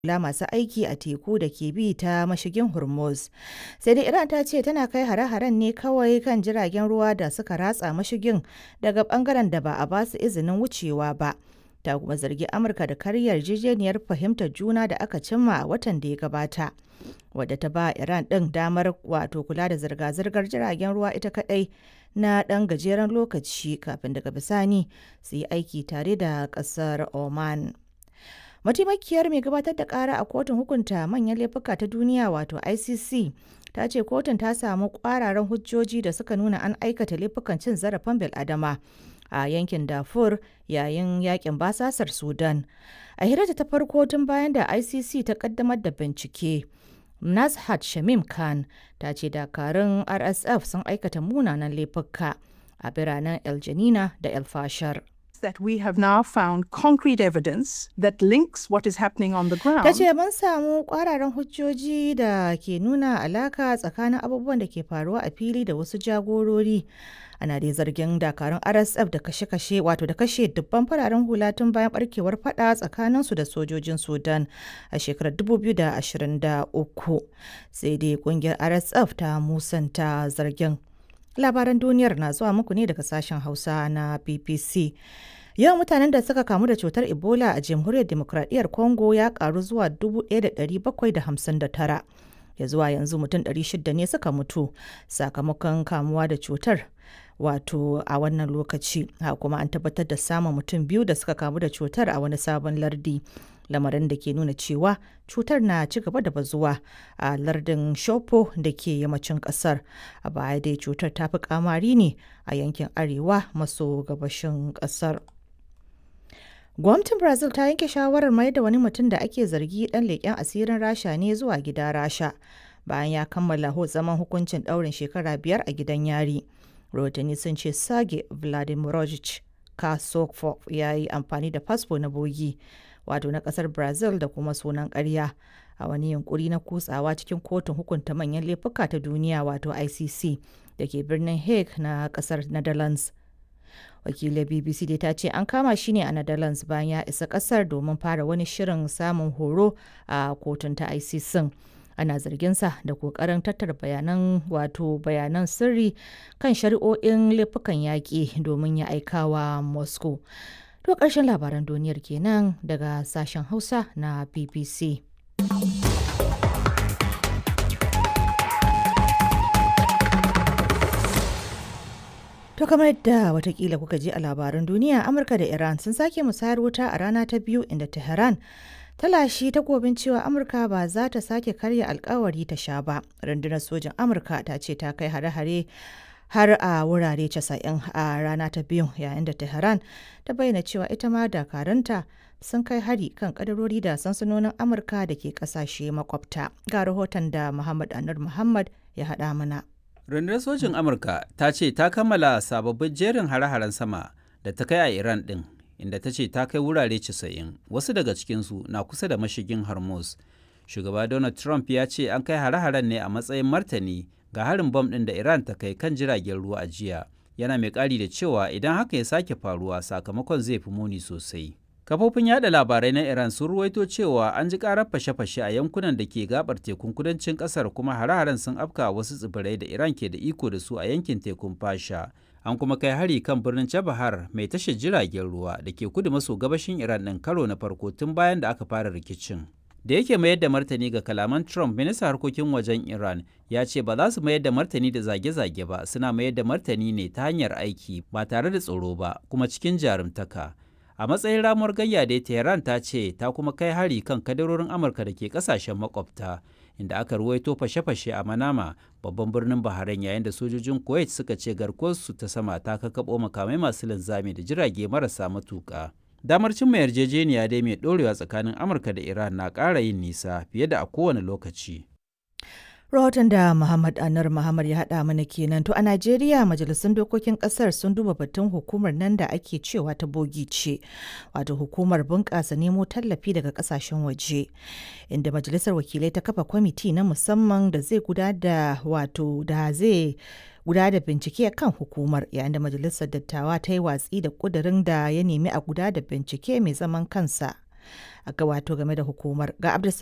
kula masu aiki a teku da ke bi ta mashigin Hormuz. Sai dai Iran ta ce tana kai hare-haren ne kawai kan jiragen ruwa da suka ratsa mashigin daga bangaren da ba a ba su izinin wucewa ba. Ta kuma zargi Amurka da karya yarjejeniyar fahimtar juna da aka cimma a watan da ya gabata. Wadda ta ba Iran ɗin damar wato kula da zirga-zirgar jiragen ruwa ita kaɗai na ɗan gajeren lokaci kafin daga bisani su yi aiki tare da ƙasar Oman. mataimakiyar mai gabatar da kara a kotun hukunta manyan laifuka ta duniya wato icc ta ce kotun ta samu kwararan hujjoji da suka nuna an aikata laifukan cin zarafin bil'adama a yankin darfur yayin yakin basasar sudan a hirarta ta farko tun bayan da icc ta kaddamar da bincike nazhat shamim khan ta ce dakarun rsf sun aikata munanan laifuka a biranen el janina da el fashar that we have now found concrete evidence that links what is happening on the ground. Ta ce mun samu kwararan hujjoji da ke nuna alaka tsakanin abubuwan da ke faruwa a fili da wasu jagorori. Ana dai zargin dakarun RSF da kashe-kashe wato da kashe dubban fararen hula tun bayan barkewar fada tsakanin su da sojojin Sudan a shekarar 2023. Sai dai kungiyar RSF ta musanta zargin. Labaran duniyar na zuwa muku ne daga sashen Hausa na BBC. Yawan mutanen da suka kamu da cutar Ebola a Jamhuriyar Demokradiyyar Congo ya karu zuwa 1,759. Ya zuwa yanzu mutum 600 ne suka mutu sakamakon kamuwa da cutar. Wato a wannan lokaci, ha kuma an tabbatar da samun mutum biyu da suka kamu da cutar a wani sabon lardi. lamarin da ke nuna cewa cutar na ci gaba da bazuwa a lardin shopo da ke yammacin kasar a baya dai cutar ta fi kamari ne a yankin arewa maso gabashin kasar gwamnatin brazil ta yanke shawarar mai da wani mutum da ake zargi dan leƙen asirin rasha ne zuwa gida rasha bayan ya kammala zaman hukuncin ɗaurin shekara biyar a gidan yari rahotanni sun ce sage vladimirovich kasokov ya yi amfani da fasfo na bogi wato na kasar brazil da kuma sunan karya a wani yunkuri na kutsawa cikin kotun hukunta manyan laifuka ta duniya wato icc da ke birnin hague na kasar netherlands wakilin bbc dai ta ce an kama shi ne a netherlands bayan ya isa kasar domin fara wani shirin samun horo a kotun ta icc ana zarginsa da kokarin tattara bayanan wato bayanan sirri kan shari'o'in laifukan yaƙi domin ya aikawa moscow To ƙarshen labaran duniyar kenan daga sashen Hausa na BBC. To kamar yadda watakila kuka ji a labaran duniya Amurka da Iran sun sake musayar wuta a rana ta biyu inda Tehran ta lashe takobin cewa Amurka ba za ta sake karya alkawari ta sha ba. Rundunar sojin Amurka ta ce ta kai hare-hare har a wurare 90 a rana ta biyu yayin da tehran ta bayyana cewa ita ma dakaranta sun kai hari kan kadarori da sansanonin amurka da ke kasashe makwabta ga rahoton da muhammad anur muhammad ya haɗa mana rundunar sojin amurka ta ce ta kammala sababbin jerin hare-haren sama da ta kai a iran ɗin inda ta ce ta kai wurare 90 wasu daga cikinsu na kusa da mashigin hormuz shugaba donald trump ya ce an kai hare-haren ne a matsayin martani ga harin bom ɗin da Iran ta kai kan jiragen ruwa a jiya yana mai ƙari da cewa idan haka ya sake faruwa sakamakon zai fi muni sosai. Kafofin yada labarai na Iran sun ruwaito cewa an ji ƙarar fashe-fashe a yankunan da ke gabar tekun kudancin ƙasar kuma hare-haren sun afka wasu tsibirai da Iran ke da iko da su a yankin tekun fasha. An kuma kai hari kan birnin Chabahar mai tashar jiragen ruwa da ke kudu maso gabashin Iran ɗin karo na farko tun bayan da aka fara rikicin. da yake mayar da martani ga kalaman Trump ministan harkokin wajen Iran ya ce ba za su mayar da martani da zage-zage ba suna mayar da martani ne ta hanyar aiki ba tare da tsoro ba kuma cikin jarumtaka. A matsayin ramuwar gayya da Tehran ta ce ta kuma kai hari kan kadarorin Amurka da ke kasashen makwabta inda aka ruwaito fashe-fashe a Manama babban birnin Bahrain yayin da sojojin Kuwait suka ce garkuwarsu ta sama ta kakkaɓo makamai masu linzami da jirage marasa matuƙa. damar cimma yarjejeniya dai mai ɗorewa tsakanin amurka da iran na ƙara yin nisa fiye da a kowane lokaci rahoton da Muhammad Anar Muhammad ya haɗa mana kenan to a Najeriya majalisun dokokin ƙasar sun duba batun hukumar nan da ake cewa ta bogi ce wato hukumar bunƙasa nemo tallafi daga ƙasashen waje inda majalisar wakilai ta kafa kwamiti na musamman da zai gudanar da wato da zai guda da bincike kan hukumar yayin da majalisar dattawa ta yi watsi da kudirin da ya nemi a guda da bincike mai zaman kansa ga wato game da hukumar ga